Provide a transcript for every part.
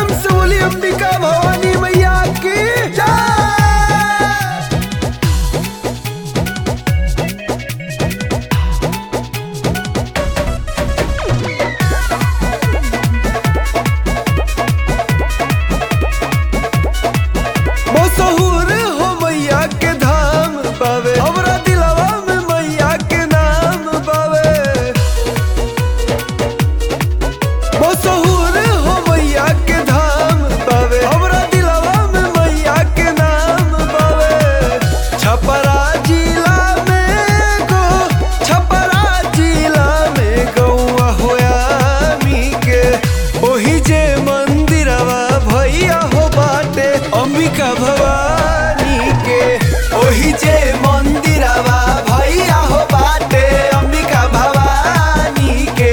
प्रेम से बोली अंबिका भवानी मैया की जय मशहूर हो मैया के धाम पावे हमरा दिलवा में मैया के नाम पावे मशहूर हो मैया के धाम पावे हमरा दिलवा में मैया के नाम पावे छपरा जिला में गो छपरा जिला में गौआ होया मी के ओही जे मंदिरवा भैया हो बाटे अंबिका भवानी के ओही जे मंदिरवा भैया हो बाटे अंबिका भवानी के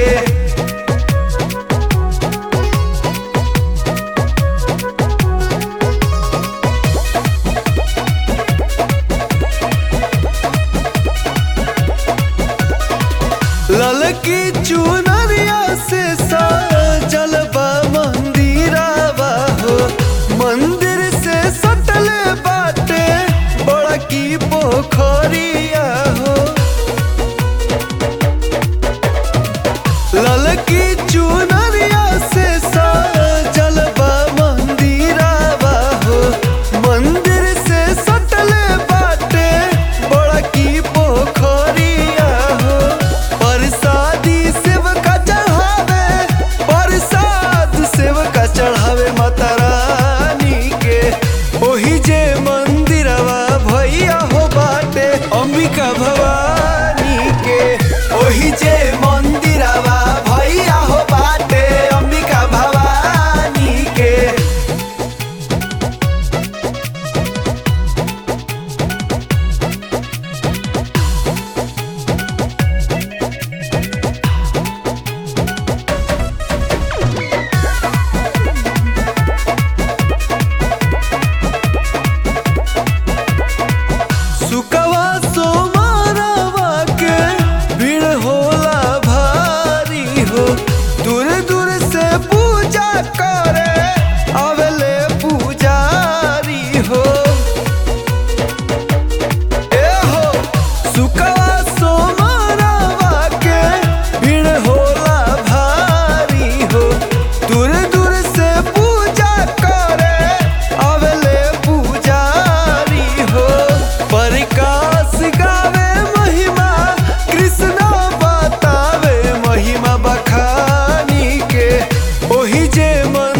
ललकी चुनरिया से सजल बा मंदिरवा हो मंदिर से सटल बाटे बड़की पोखरिया हो ललकी चुनरिया से सजल बा मंदिरवा हो मंदिर से सटल बाटे बड़की पोखरिया हो परसादी सेवका चढ़ावे परसाद सेवका चढ़ावे माता रानी के ओही जे मंदिरवा भैया हो बाटे अंबिका भवानी के ओही जे मंदिरवा भैया हो बाटे अंबिका भवानी के सुकवा सोमारवा के भीड़ होला भारी हो दूर दूर से पूजा करे आवेले पुजारी हो ए हो सुकवा सोमारवा के भीड़ होला भारी हो दूर दूर से पूजा करे आवेले पुजारी हो प्रकाश गावे महिमा कृष्ण बतावे महिमा बखानी के ओही जे मन